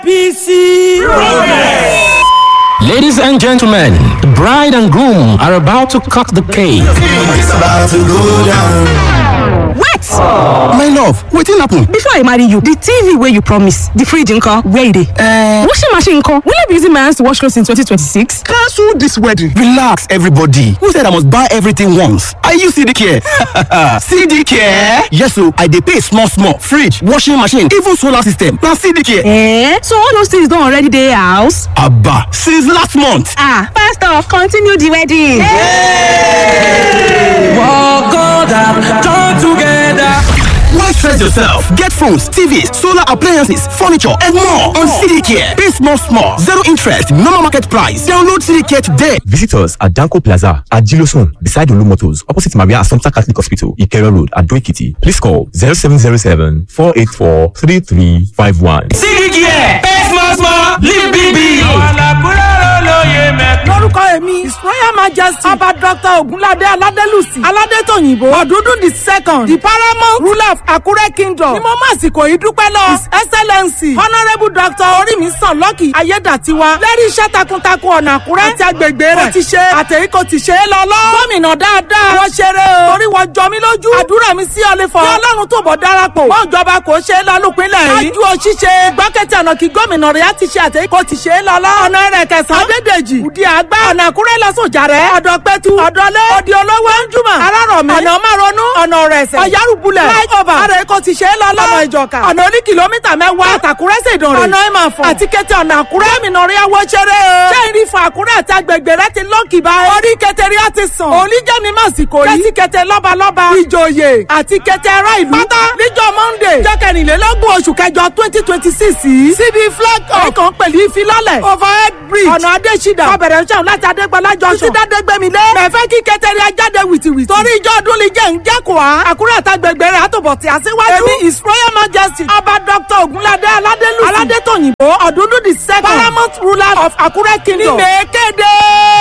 APC Progress. Ladies and gentlemen, the bride and groom are about to cut the cake. It's about to go down. Wait! My love, wetin happen? Before I marry you, the TV wey you promise, the fridge nko, where e dey? Uh, washing machine nko, will I be using my hands to wash clothes in 2026? Cancel this wedding. Relax, everybody. Who said I must buy everything once? Are you CD care? CD care? Yes, so I dey pay small small. Fridge, washing machine, even solar system. Na CD care. Eh? So all those things don already dey house? Abba, since last month. Ah, pastor, continue the wedding. Walk on down, join together. Why stress yourself? Get phones, TVs, solar appliances, furniture, and more on CD Care. Pay small, small, zero interest, normal market price. Download CD Care today. Visit us at Danko Plaza at Gilosun, beside Olu Motors, opposite Maria Assumpta Catholic Hospital, Ikero Road, at Doikiti. Please call 0707 484 3351. CD Care, pay small, small, live big, big. lórúkọ èmi his royal majesty ọba dr ogunlade aladelusi aládétòyìnbó ọdúndún the second the paramount ruler of akure kingdom ni mo máa sìkò yìí dúpẹ́ lọ his excellency honourable dr orímísàn lọ́kì ayédàtiwa lẹ́rí iṣẹ́ takuntakun ọ̀nà àkúrẹ́ àti agbègbè rẹ̀ kò ti ṣe àtẹ̀yí kò ti ṣe é lọ lọ. gómìnà dáadáa wọ́n ṣeré o torí wọ́n jọ mí lójú àdúrà mi sí ọlẹ́fọ̀ kí ọlọ́run tó bọ̀ darapọ̀ wọ́n ìjọba kò ṣe é lọ lópinlẹ̀ yìí. ájú o ṣíṣe gbọ́kẹ́tì ọ̀nà kí gómìnà rẹ̀ á ti ṣe àtẹ̀yí kò ti ṣe é lọ lọ. ọ̀nà rẹ̀ kẹsàn-án adédèjì òdi àgbà ọ̀nà àkúrẹ́ lọ́sọ̀jà rẹ̀ ọ̀dọ̀ pẹ́tù ọ̀dọ́lé òdi olówó ẹ̀ńjúmọ̀ arárọ̀mí ọ̀nà márọ̀nù ọ̀nà ọ̀rẹ̀sẹ̀ ọ̀yárùbulẹ̀ flyover ara èkó ti ṣe é lọ lọ́nà ìjọka ọ̀nà oní kìlómítà mẹ́wàá àtàkúrẹ́ ṣèdàn rẹ̀ ọ̀nà ìmàfọ̀ àti kété ọ̀nà àkúrẹ́ mìnà rí ẹwọ́ ṣeré o ṣé ìrì fún àkúrẹ́ àti agbègbè rẹ ti lọ́ọ̀kì báyìí orí kẹtẹrí á ti sàn òní jẹ́ mi má sì kò rí kẹ́sì kẹtẹ lọ́balọ́ba ìjòyè àti kẹtẹ ará ìlú pátá níjọ́ monday jọ́ kẹrìnlélógún oṣù kẹjọ twenty twenty six yìí síbi flag up ẹ̀kan pẹ̀lú ìfilọ́lẹ̀ overhead bridge ọ̀nà adésídà ọbẹ̀rẹ̀ ṣẹ́hùn láti adégbọlá junction títí dádégbèmílé mẹ̀fẹ́ kí kẹtẹrí ajáde wìtìwìtì torí ìjọ ọdún lè jẹ́ ǹjẹ́kùá àkúrẹ́ àtàgbègbè rẹ̀ àtòbọ̀ tí a síwájú èmi his royal majesty ọba dr ogunlade aládélùsì aládétòyìnbó ọ̀dúndún the second paramount ruler of akure kingdom ní mèkéde.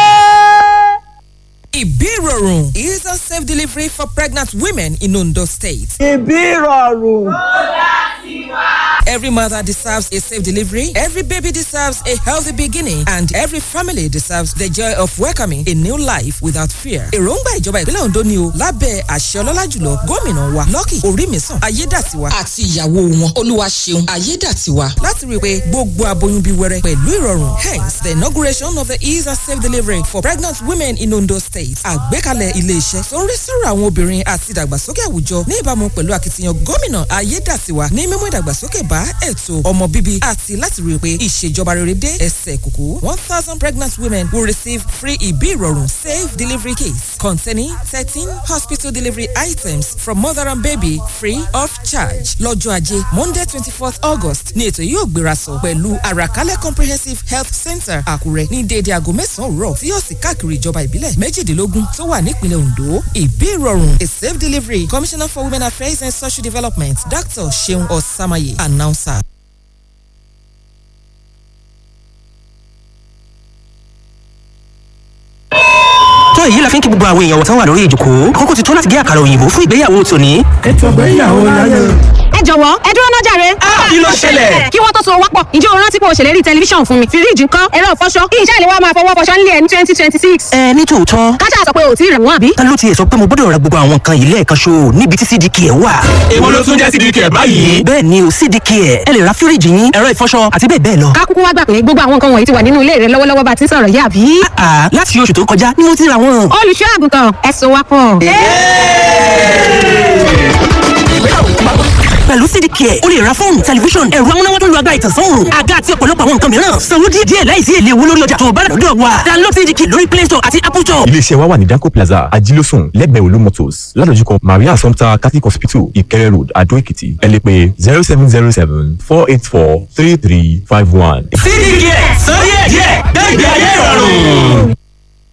Ibirorun is a safe delivery for pregnant women in Ondo State. ìbírọ̀rùn. Every mother deserves a safe delivery, every baby deserves a healthy beginning, and every family deserves the joy of welcoming a new life without fear. Èròǹgbà ìjọba ìpínlẹ̀ Ondo ni o lábẹ́ àṣẹ ọlọ́lá jùlọ gómìnà wa Lucky Orímísàn Ayédàtiwa àti ìyàwó wọn Olúwaṣeun Ayédàtiwa láti rí i pé gbogbo aboyún bí wẹrẹ pẹ̀lú ìrọ̀rùn. Hence the inauguration of the ease and safe delivery for pregnant women in Ondo State. Àgbékalẹ̀ ilé-iṣẹ́ tó ń rí sọ̀rọ̀ àwọn obìnrin àti ìdàgbàsókè àwùjọ ní ìbámu pẹ̀lú akitiyan gómìnà Ayédàtiwa ní mímú ìdàgbàsókè bá ètò ọmọ bíbí àti láti rí i pé ìṣèjọba rere dé ẹsẹ̀ kùkú. one thousand pregnant women will receive free ìbí ìrọ̀rùn safe delivery kits containing thirteen hospital delivery items from mother and baby free of charge. lọ́jọ́ ajé monday twenty fourth august ní ètò yóò gbéra sọ pẹ̀lú àràkálẹ̀ comprehensive health center àkúrẹ́ ní déédéé aago mẹ́sàn-án òwúrọ̀ tí yóò sì káàkiri ìjọba ìbílẹ̀ méjìdínlógún tó wà nípìnlẹ̀ ondo ìbí ìrọ̀rùn a safe delivery commissioner for women affairs and social development dr seun osamaye announcer. tó èyí la fi ń kí gbogbo àwọn èèyàn wọ̀tán wà lórí ìjòkó àkókò ti tó láti gé àkàrà òyìnbó fún ìgbéyàwó tòní. ètò ìgbéyàwó láyé. ẹ jọ̀wọ́ ẹ dúró náà jàre. kí ló ṣẹlẹ̀? kí wọ́n tó so wápọ̀ ǹjẹ́ o rántí pé o ṣèlérí tẹlifíṣàn fún mi fíríjì ńkọ́ ẹ̀rọ ìfọṣọ kí iṣẹ́ ìléwọ́ máa fọwọ́ fọṣọ nílé ẹ̀ ní twenty twenty six. ẹ ní tòótọ́ káṣá sọ pé o ò tí ì rẹ̀ wọ́n àbí. ta ló tiẹ̀ sọ pé mo gbọ́dọ̀ ra gbogbo àwọn nǹkan yìí lẹ́ẹ̀kan ṣo níbi tí cdk ẹ̀ wà. èwo ló tún jẹ́ cdk ẹ̀ báyìí. bẹ́ẹ̀ ni o cdk ẹ̀ ẹ lè ra fíríjì yín ẹ̀rọ ìfọṣọ àti bẹ́ẹ̀ bẹ́ẹ̀ lọ. ká kúkú wá gbà pé gbogbo àwọn nǹkan wọ̀nyí ti wà nínú ilé rẹ lọ́wọ́lọ́wọ́ bá ti ń sọ̀rọ̀ yìí àbí. àà láti oṣù tó kọjá ni mo ti ra wọn. olùṣọ́ àgùntàn ẹ so wápọ̀. pẹ̀lú cdk ẹ̀ o lè ra fóònù tẹlifíṣọ̀n ẹ̀rọ amúnáwá tó lu agbára ìtànsán òòrùn àga àti ọ̀pọ̀lọpọ̀ àwọn nǹkan mìíràn sanwó díẹ̀ díẹ̀ láìsí èlé owó lórí ọjà tó o bá rà lọ́dọ̀ wa download cdk lórí play store àti apple store. iléeṣẹ́ wa wà ní danco plaza ajílósùn lẹ́gbẹ̀ẹ́ olú motors ládojúkọ maria assumpta catholic hospital ìkẹrẹ road adó èkìtì ẹ lè pè zero seven zero seven four eight four three three five one. cdk sọ díẹ̀ díẹ̀ gbẹ̀gbẹ̀ ayé ìrọ̀rùn.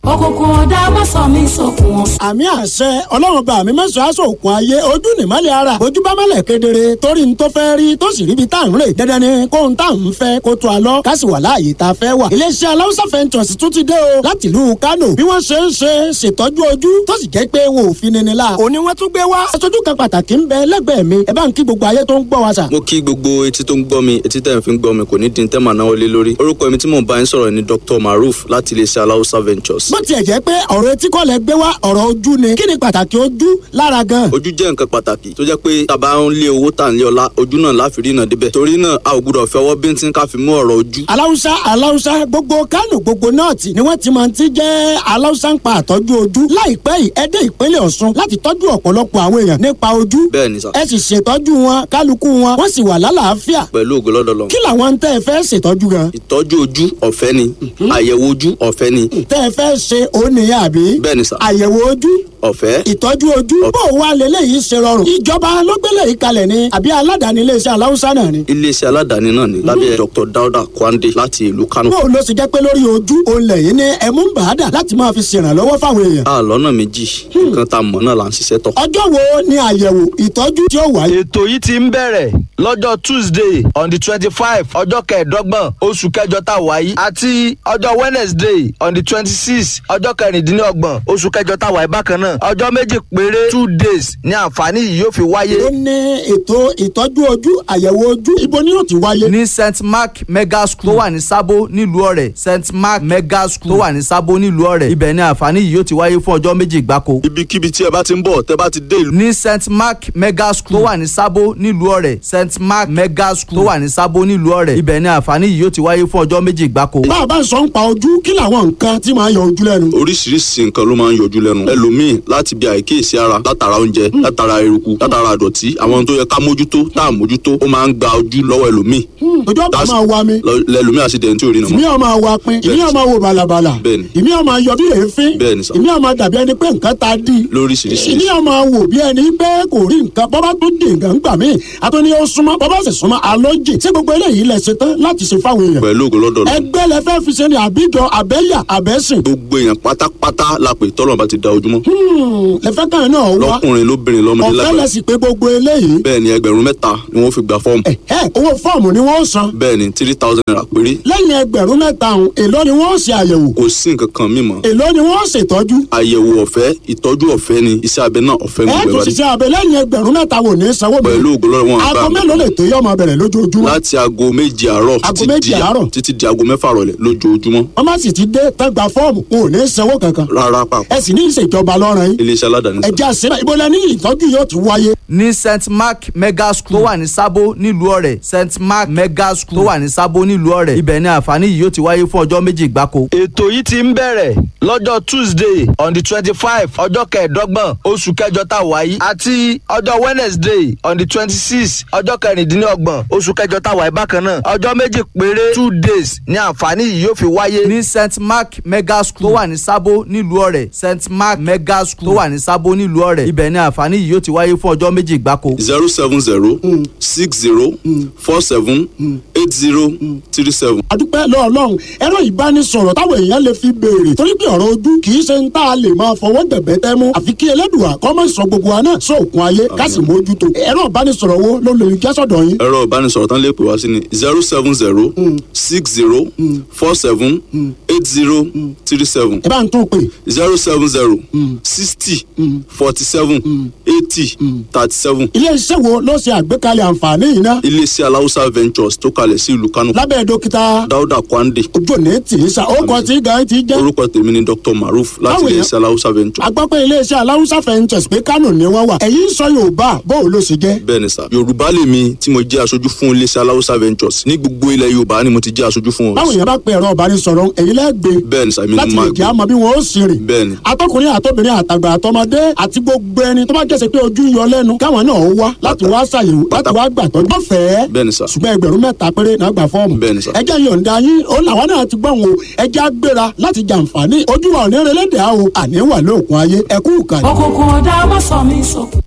òkùnkùn ọ̀dà má sọ mí sókun ọ̀sán. àmì àṣẹ ọlọ́run bá mi mẹ́sàn-án aṣọ òkun ayé ojú nìmọ́lẹ̀ ara ojú bá mọ́lẹ̀ kedere torí n tó fẹ́ rí tó sì ríbi tá à ń rè dandan ni kó n tá à ń fẹ́ kó tó a lọ ká sì wà láàyè tá a fẹ́ wà. iléeṣẹ́ aláwùsá fẹ́ntọ̀sì tún ti dé o láti ìlú Kánò bí wọ́n ṣe ń ṣe ṣètọ́jú ojú tó sì jẹ́ pé wọn ò fi nini la. òní wọ́n tún gbé wá. aṣojú kan pàtàkì ń bẹ lẹ́gbẹ̀ẹ́ mi ẹ bá ń kí gbogbo ayé tó ń gbọ́ wa sà. mo kí gbogbo etí tó ń gbọ́ mi etí tẹ̀ ń fi ń gbọ́ mi kò ní di tẹ́ màá náwó lé lórí orúkọ mi tí mò ń bá yín sọ̀rọ̀ ni Dr. Maruf láti iléeṣẹ́ aláwùsá ventures. bó tiẹ̀ jẹ́ pé ọ̀rọ̀ etí kọ́ lẹ gbé wá ọ̀rọ̀ ojú ni kí ni pàtàkì ojú lára gan. ojú jẹ́ nǹkan pàtàkì tó jẹ́ pé tàbá ń lé owó tà ń lé ọlá ojú náà láfi rí náà débẹ̀ torí náà a ò gbúdọ̀ fẹ́ ọwọ́ bíntín ká fi mú ọ̀rọ̀ ojú. aláwùsá aláwùsá gbogbo Kánò gbogbo nọ́ọ̀tì ni wọ́n ti máa ti jẹ́ aláwùsá ń pa àtọ́jú ojú láìpẹ́ yìí ẹ dé ìpínlẹ̀ Ọ̀ṣun láti tọ́jú ọ̀pọ̀lọpọ̀ àwọn èèyàn nípa ojú bẹ́ẹ̀ ni sà ẹ sì ṣètọ́jú wọn kálukú wọn wọ́n sì wà lálàáfíà pẹ̀lú ògo lọ́dọ̀ lọ. kí làwọn tẹ́ ẹ fẹ́ ṣètọ́jú gan. ìtọ́jú ojú ọ̀fẹ́ ni àyẹ̀wò ojú ọ̀fẹ́ ni tẹ́ ẹ fẹ́ ṣe òun nìyẹn àbí. bẹ́ẹ̀ ni sà àyẹ̀wò ojú ọ̀fẹ́ ìtọ́jú ojú bó o wá lélẹ́yìí ṣe rọrùn ìjọba ló gbélé yìí kalẹ̀ ni àbí aládàáni iléeṣẹ́ aláwùsá náà ni. iléeṣẹ́ aládàáni náà ni lábẹ́ Dr. Dauda Kwande láti ìlú Kano. bó o lọ sì jẹ́ pé lórí ojú òun lẹ́yìn ní ẹ̀mú ń bàádà láti máa fi ṣèrànlọ́wọ́ fáwọn èèyàn. a lọ́nà méjì nǹkan tá a mọ̀ náà là ń ṣiṣẹ́ tọ̀. ọjọ́ wo ni àyẹ̀wò ìtọ́jú tí ó wáyé. ètò yìí ti ń bẹ̀rẹ̀ lọ́jọ́ Tuesday on the twenty five ọjọ́ kẹẹ̀ẹ́dọ́gbọ̀n oṣù kẹjọ tá a wà yìí àti ọjọ́ Wednesday on the twenty six ọjọ́ kẹrìndínlọ́gbọ̀n oṣù kẹjọ tá a wà yìí bákan náà ọjọ́ méjì péré two days ní àǹfààní yìí yóò fi wáyé. ó ní ètò ìtọ́jú ojú àyẹ̀wò ojú ibo ni yóò ti wáyé. ní St Mark Mega School tó wà ní Sábó nílùú Ọ̀rẹ́ St Mark Mega School tó wà ní Sábó nílùú Ọ̀rẹ́ ibẹ̀ ni àǹfààní yìí yóò ti wáyé fún ọjọ́ méjì gbáko. ibikíbi tí ẹ bá ti ń bọ̀ tẹ́ bá ti dé ìlú. ní St Mark Mega School tó wà ní Sábó nílùú Ọ̀rẹ́ St Mark Mega School tó wà ní Sábó nílùú Ọ̀rẹ́ ibẹ̀ ni àǹfààní yìí yóò ti wáyé fún ọjọ́ méjì gbáko. bá a bá sọ ń pa ojú kí làwọn nǹkan tí máa yọ ojú lẹ́nu. oríṣiríṣi nǹkan ló máa ń yọjú lẹ́nu ẹlòmíì láti bí àìkíyèsí ara látara oúnjẹ látara eruku látara àdọ̀tí àwọn tó yẹ ká mójútó tá à mójútó ó máa ń gba ojú lọ́wọ́ ẹlòmíì. ojú ọ̀pá máa wa mi. lẹ́lòmíì àṣìdẹ̀ntì ò rí nà mọ́. ìmí ọ̀ máa wa pin ìmí ọ̀ máa wo bàlàbàlà bẹ́ẹ̀ni ìmí ọ̀ máa yọ bí èéfín bẹ́ẹ̀ni sà ìmí ọ̀ máa dàbí ẹni pé nǹkan ta dí lóríṣiríṣi. ìmí ọ̀ máa wò bí ẹni pé kò rí nǹkan bọ́bá tó dé nǹkan gbà mí àtúndì ó súnmọ́ bọ́bá sì súnmọ́ alójì ṣé gbogbo eléyìí lẹ ṣe tán láti ṣe fáwọn èèyàn. pẹ̀lú ògo lọ́dọ̀ lọ. ẹgbẹ́ lẹ fẹ́ fi ṣe ni àbíjọ àbẹ́yà àbẹ́sìn. gbogbo èèyàn pátápátá la pè tọ́lọ̀ bá ti da ojúmọ́. lẹ́fẹ́ kan náà wá lọ́kùnrin lóbìnrin lọ́mọdé lágbàá. ọ̀fẹ́ lẹ sì pé gbogbo eléyìí. bẹ́ẹ̀ ni ẹgbẹ̀rún mẹ́ta ni wọ́n fi gba fọ́ọ̀mù. ẹ owó fọ́ọ̀mù ni wọ́n san. bẹ́ẹ̀ ni three thousand naira péré. lẹ́yìn ẹgbẹ̀rún mẹ́ta ọ̀hún èló ni wọ́n ṣe àyẹ̀wò. kò sí nǹkan kan mímọ́. èló ni wọ́n ṣètọ́jú. àyẹ̀wò ọ̀fẹ́ ìtọ́jú ọ̀fẹ́ ni iṣẹ́ abẹ náà ọ̀fẹ́ ní ẹ gbogbo tún ìwádìí. ṣiṣẹ́ abẹ lẹ́yìn ẹgbẹ̀rún mẹ́ta wò ní sanwó mi. pẹ̀lú ògo lọ́dọ̀ wọn aago mélòó lè tó yọ ọmọ bẹ̀rẹ̀ lójoojúmọ́. láti aago méje àárọ̀ Aago títí méje di- àárọ̀? títí di aago mẹ́fà rọ̀lẹ́ lójoojúmọ́. wọ́n má sì ti dé tán gba fọ́ọ̀mù kò ní sanwó kankan. rárá pàpọ̀ ẹ sì ní ìṣèjọba lọ́rùn yín. iléeṣẹ́ aládàáni ẹ jẹ́ àṣírà ibo lẹ ní ìtọ́jú yóò ti wáyé. ní St Mark Mega School tó wà ní Sábó nílùú Ọ̀rẹ́ St Mark Mega School tó wà ní Sábó nílùú Ọ̀rẹ́ ibẹ̀ ni àǹfààní yìí yóò ti wáyé fún ọjọ́ méjì gbáko. ètò yìí ti ń bẹ̀rẹ̀ lọ́jọ́ Tuesday on the twenty five ọjọ́ kẹẹ̀ẹ́dọ́gbọ̀n oṣù kẹjọ tá a wà yìí àti ọjọ́ Wednesday on the twenty six ọjọ́ kẹrìndínlọ́gbọ̀n oṣù kẹjọ tá a wà yìí bákan náà ọjọ́ méjì péré two days ni àǹfààní yìí yóò fi wáyé ní St Mark Mega School tó wà ní Sábó nílùú Ọ̀rẹ́ St Mark Mega School tó wà ní Sábó nílùú Ọ̀rẹ́ ibẹ̀ ni àǹfààní yìí yóò ti wáyé fún ọjọ́ méjì gbáko. zero seven zero six zero four seven eight zero three seven. adúpẹ́ lọ́ọ̀lọ́run ẹ̀rọ ìbánisọ̀rọ̀ táwọn èèyàn lè fi béèrè torí pé ọ̀rọ̀ ojú kì í ṣe ń tá a lè máa fọwọ́ dẹ̀bẹ́ tẹ́ mú àfi kí Ẹlẹ́dùà kó má sọ gbogbo wa náà sóòkun ayé ká sì mójútó ẹ̀rọ ìbánisọ̀rọ̀ wo ló lè jẹ́ sọ̀dọ̀ yín. ẹ̀rọ ìbánisọ̀rọ̀ tán lè pè wá sí ni zero seven zero six zero four seven eight zero three seven ẹ bá ń tún pè zero seven zero sixty forty seven eighty thirty seven. ilé iṣẹ́ wo ló ṣe àgbékalẹ̀ àǹfààní yìí ná iléeṣẹ́ aláwùsá ventures tó kalẹ̀ sí ìlú Kánò lábẹ́ dókítà Dáúdà Kwande ojú òní tì í sa ó kọ tí gan ti jẹ́ orúkọ tèmi ni Dr. Maruf láti Báwo yẹn? iléeṣẹ́ aláwùsá ventures. agbápẹ́ iléeṣẹ́ aláwùsá fẹ́ǹtẹ̀s pé Kánò ni wọ́n wà ẹ̀yin sọ Yorùbá bóun ló ṣe jẹ́. bẹ́ẹ̀ ni sà yorùbá lèmi tí mo jẹ́ aṣojú fún iléeṣẹ́ aláwùsá ventures ní gbogbo ilẹ̀ yorùbá ni mo ti jẹ́ aṣojú fún báwo wọn. yẹn bá pe ẹ̀rọ ìbánisọ̀rọ̀ èyí lẹ́gbẹ̀ẹ́ bẹ́ẹ̀ ni sà èmi ni láti mo lè máa jẹ́ gbé àmọ́ bí wọ́n ó sì rìn. bẹ́ẹ̀ ni atọkùnrin àtọbìnrin àtàgbà àtọmọdé àti gbogbo ẹni tó bá jẹ́sẹ̀ pé ojú ń yọ lẹ́nu káwọn náà ó wá láti wá ṣàyẹ̀wò láti wá gbàtọ́ bọ́ fẹ́ẹ́ bẹ́ẹ̀ ni sà ṣùgbọ́n ẹgbẹ̀rún mẹ́ta péré náà gbà fọ́ọ̀mù. bẹ́ẹ̀ ni sà ẹjẹ́ yọ̀ǹda yín ó làwọn náà ti gbọ́n o ẹjẹ́ á gbéra láti jàǹfààní ojú wa ò ní relẹ́dẹ̀ á o àní wà lóòkun ayé ẹkú ìkànnì. òkùnkùn ọ̀dà má sọ mí sókun.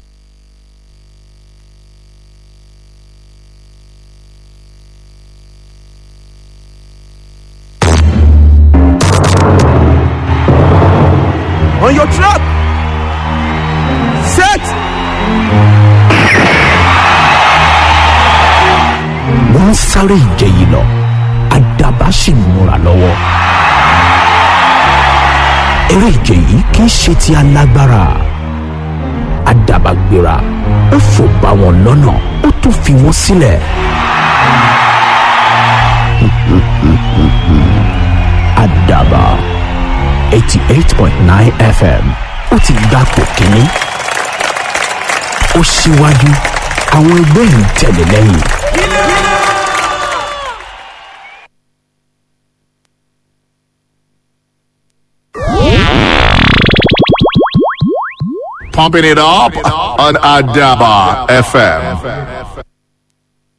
on your trap. Set. wọ́n ń sáré ìje yìí lọ àdàbà sì ń múra lọ́wọ́. eré ìje yìí kì í ṣe ti alágbára àdàbà gbéra ó fò bá wọn lọ́nà ó tún fi wọ́n sílẹ̀. àdàbà eighty eight point nine fm ó ti gbapò kínní ó ṣíwájú àwọn ẹgbẹ́ ń tẹ̀lé lẹ́yìn. Pumping it up on Adaba FM.